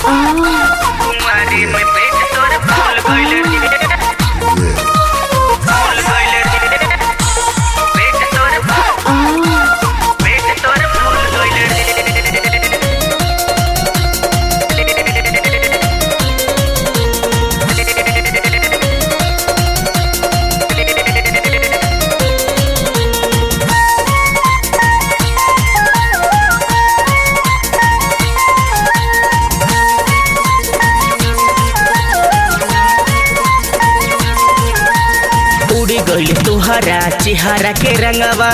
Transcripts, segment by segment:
कुंवारी में पेट तोर फूल गइल रे फूल गइल रे पेट तोर पेट तोर फूल गइल रे उड़ी गइल तुहरा चेहरा के रंगवा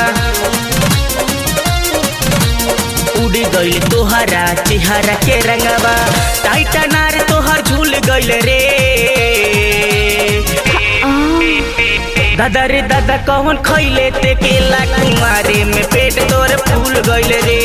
उड़ी गइल तुहरा चेहरा के रंगवा टाइटा नार तोहर झूल गइल रे दादा रे दादा कौन खैले ते केला कुमारे में पेट तोर फूल गइल रे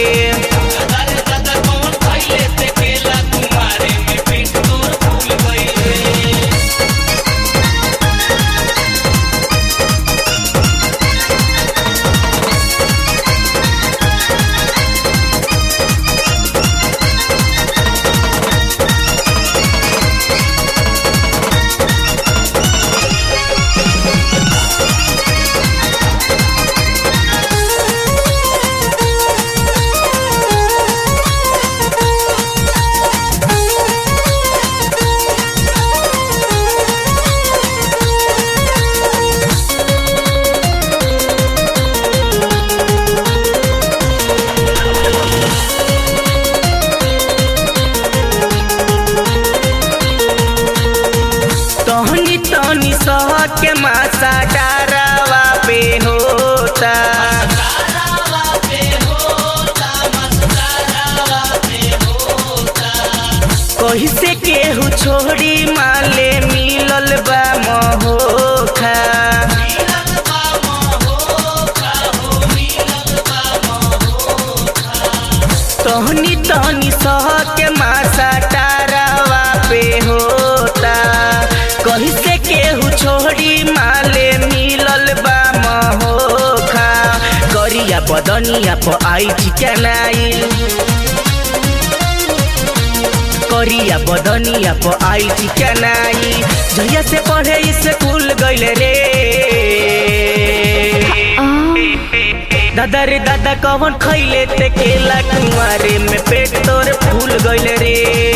तहनी तहनी सह के मासा डारावा पे होता कही से केहू छोड़ी माले मिलल बा महोखा तहनी तहनी सह के मासा डारावा पे होता कही से केहू छोड़ी माले मिलल बा महोखा करिया बदनिया प आई चिकनाइल करिया बदनिया प आई चिकनाई जहिया से पढ़े स्कूल गइल रे दादा रे दादा कौन खैले ते केला कुंवारे में पेट तोर फूल गइल रे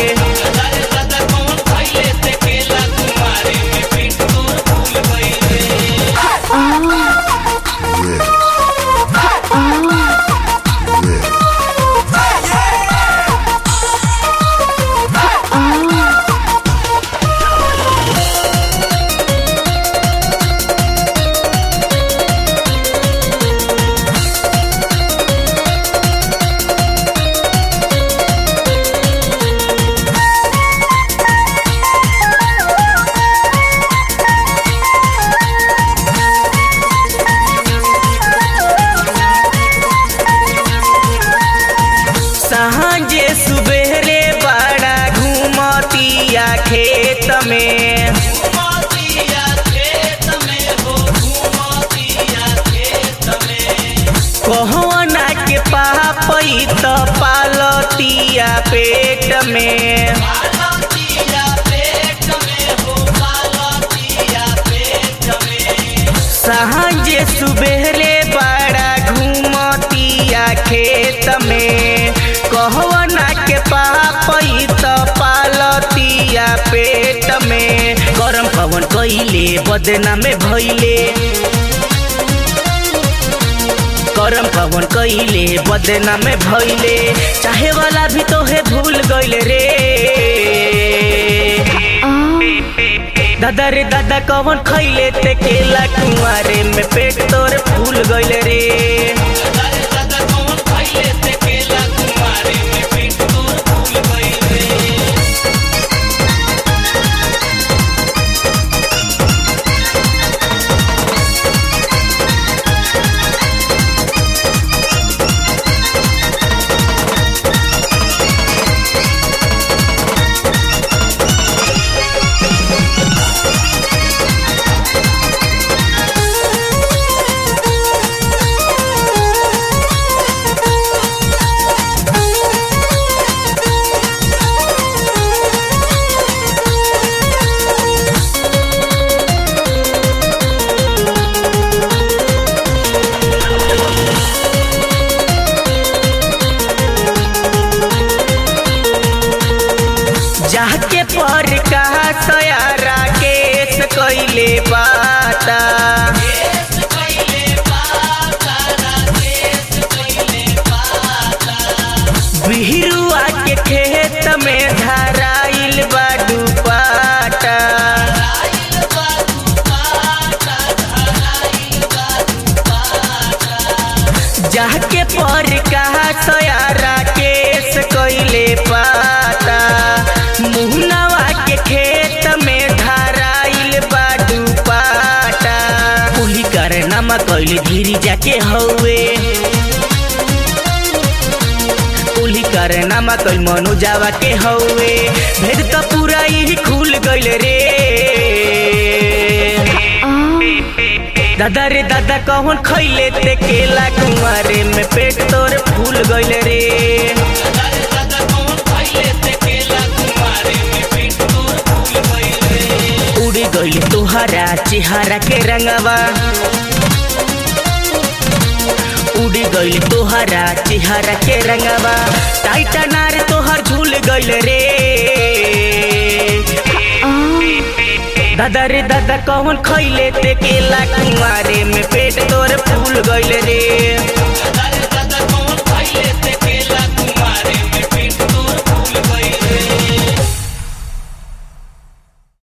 सांझे सुबेरे बड़ा घूमतिया खेत में कहना के पापई त पालतिया पेट में सांझे सुबेरे बड़ा घूमतिया खेत में कहना के पापई त पालतिया पेट में गरम पवन कइले बदना में भइले गरम पवन कइले बदना में भइले चाहे वाला भी तोहे भूल गइल रे दादा रे दादा कौन खैले ते केला कुंवारे में पेट तोर फूल गइल रे जाके पर कहा सयारा केस कैले पाता बिहरुआ के खेत में धराइल बा दुपाटा जाके पर कहा सयारा केस कैले पाता मुहनवा के खेत में धराइल बा दुपाटा कुली करनामा कैले गिरी जाके हौवे कुली करनामा कई मनु जावा के हौवे भेद त पूरा ही खुल गइल रे दादा रे दादा कौन खैले ते केला कुमारे में पेट तोर फूल गइल रे उड़ी गइल तुहरा चेहरा के रंगवा उड़ी गइल तोहरा चेहरा के रंगवा टाइटा नार तोहर झूल गइल रे दादा रे दादा कौन खैले ते केला कुमारे में पेट तोर फूल गइल रे